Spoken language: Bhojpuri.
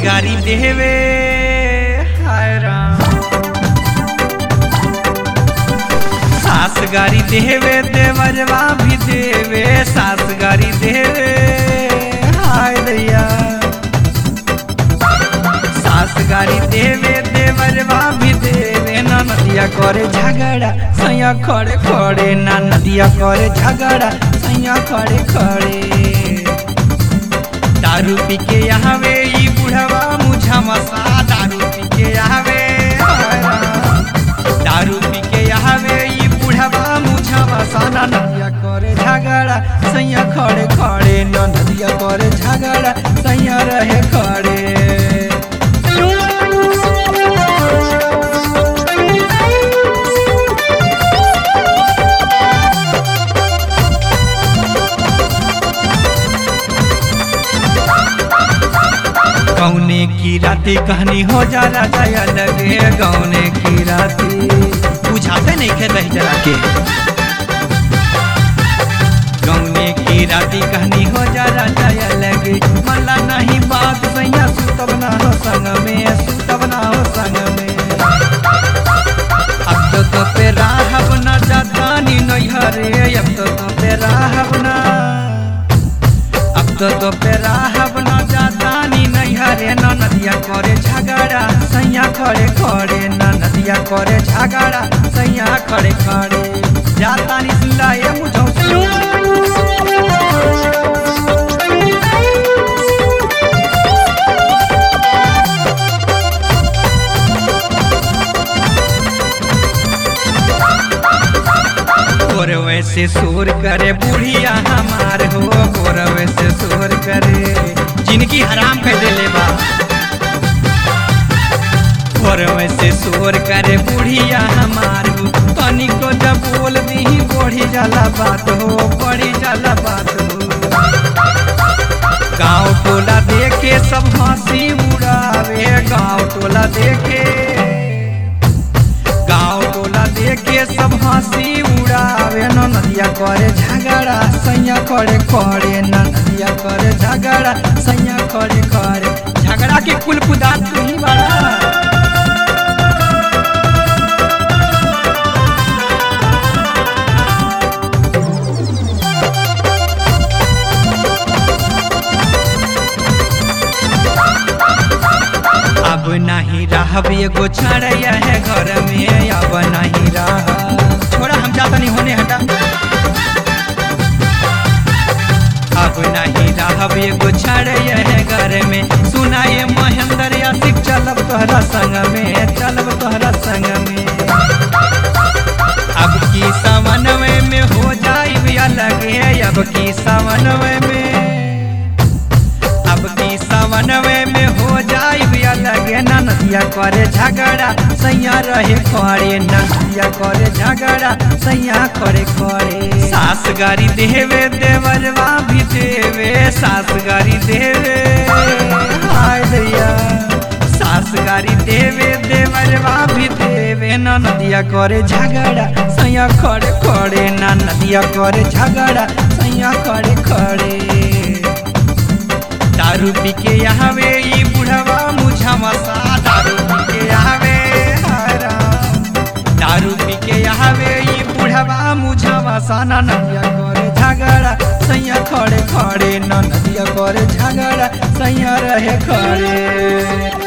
गारी देवे हाय राम सास गारी देवे देवरवा भी देवे सास गारी देवे हाय दैया सास गारी देवे देवरवा भी देवे ना नदिया करे झगड़ा सैया खड़े खड़े ना नदिया करे झगड़ा सैया खड़े खड़े दारू पी के आवे ई बुढ़वा मुझा मसा दारू पी के आवे दारू पी के आवे ई बुढ़वा मुझा मसा ना नदिया करे झगड़ा सैया खड़े खड़े न नदिया करे झगड़ा सैया रहे खड़े गौने की राती कहानी हो जाला जाया लगे गौने की राती बुझाते नहीं खे रह जरा के गौने की राती कहानी हो जाला जाया लगे मला नहीं बात सैया सुतब ना हो संग में सुतब ना हो संग में अब तो तो पे राहब ना जातानी नैहरे अब तो तो पे राहब ना अब तो तो पे राहब ना जातानी नैहरे न नदिया करे झगड़ा सैया खड़े खड़े न नदिया करे झगड़ा सैया खड़े खड़े जातानी सुला ये मुझो गोरवे से शोर करे बुढ़िया हमार हो गोरवे से शोर करे जिनकी हराम कर देले बा गोरवे से शोर करे बुढ़िया हमार हो तनी को जब बोल दी बढ़ी जाला बात हो बढ़ी जाला बात हो गाँव टोला देखे सब हंसी उड़ावे गाँव टोला देखे गाँव टोला देखे सब हंसी उड़ावे न नदिया करे झगड़ा सैया करे करे न नदिया करे झगड़ा सैया करे करे झगड़ा के कुल कुदा तू ही बड़ा अब नहीं रहब एगो छड़ैया है घर में अब नहीं रह छोड़ा हम जाता नहीं होने हटा अब नहीं रहब एगो छड़ैया है घर में सुनाए महेंद्र यासिक चलब तोहरा संग में चलब तोहरा संग में अब की समन्वय में हो जाई अलग है अब की समन्वय में अब की समन्वय में हो जाई अलग ना नदिया करे झगड़ा सैया रहे करे ना नदिया करे झगड़ा सैया करे करे सास गारी देवे देवरवा भी देवे सास गारी देवे हाय दैया सास गारी देवे देवरवा भी देवे ना नदिया करे झगड़ा सैया खड़े खड़े ना नदिया करे झगड़ा सैया खड़े खड़े दारू पी के आवे ई बुढ़वा मुझा मसा दारू पी के आवे हरा दारू पी के आवे ई बुढ़वा मुझा मसा ना नदिया करे झगड़ा सैया खड़े खड़े ना नदिया करे झगड़ा सैया रहे खड़े